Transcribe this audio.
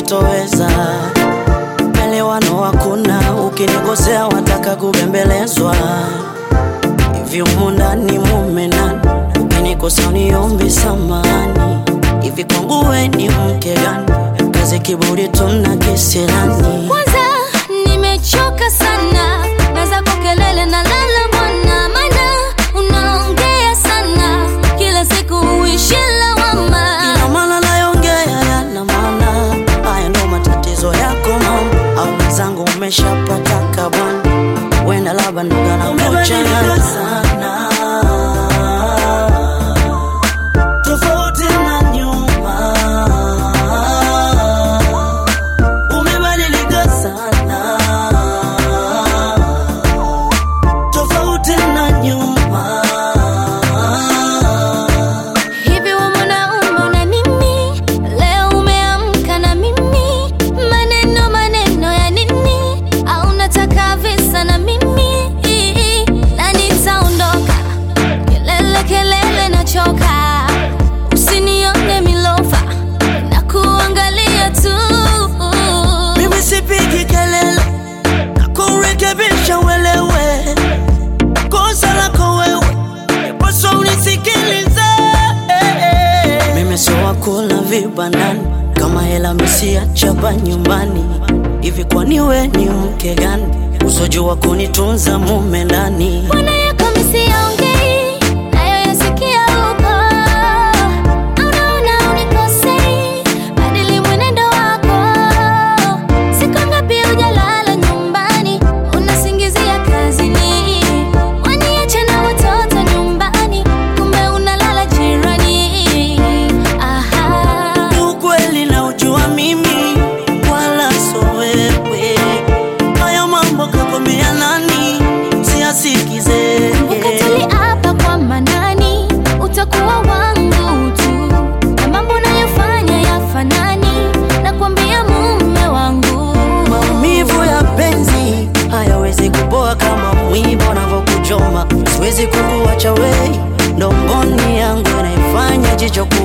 sitoweza. Elewano hakuna, ukinikosea wataka kubembelezwa. Hivi humu ndani mume nani? Ukinikosea uniombe samani. Hivi kwangu we ni mke gani? Kazi kiburi tuna kisirani. Kwanza nimechoka sana na zako kelele na lala bwana, maana unaongea sana kila siku uishi lawama. Ina maana nayongea yana maana, haya ndo matatizo yako mama, au mwenzangu umeshapata kabwana, wenda labda ndo ganakuchanganya sana tofauti na nyuma, umebadilika sana tofauti na nyuma. Hivi we mwanaume una nini? Leo umeamka na mimi, maneno maneno ya nini? Au unataka visa na mimi? Na nitaondoka, kelele kelele nachoka, usinione milofa na kuangalia tu. Mimi sipigi kelele na kurekebisha uelewe kosa lako wewe, yapaswa unisikilize. Mimi sio wakula vibandani, kama hela misiachapa nyumbani. Hivi kwani we ni mke gani usojua kunitunza mume ndani? Mbona yako misiongei nayo yasikia huko? Au naona unikosei? Badili mwenendo wako. Siku ngapi hujalala nyumbani, unasingizia kazini. Waniache na watoto nyumbani, kumbe unalala jirani. Aha. Ukweli na ujua mimi wala so wewe, haya mambo kakwambia nani? Siyasikize Ukatiliapa kwa manani, utakuwa wangu tu, na mambo nayofanya yafanani, nakwambia mume wangu. Maumivu ya penzi hayawezi kupoa kama mwiba unavyokuchoma. Siwezi kukuacha wei, ndo mboni yangu inaifanya jicho kuwa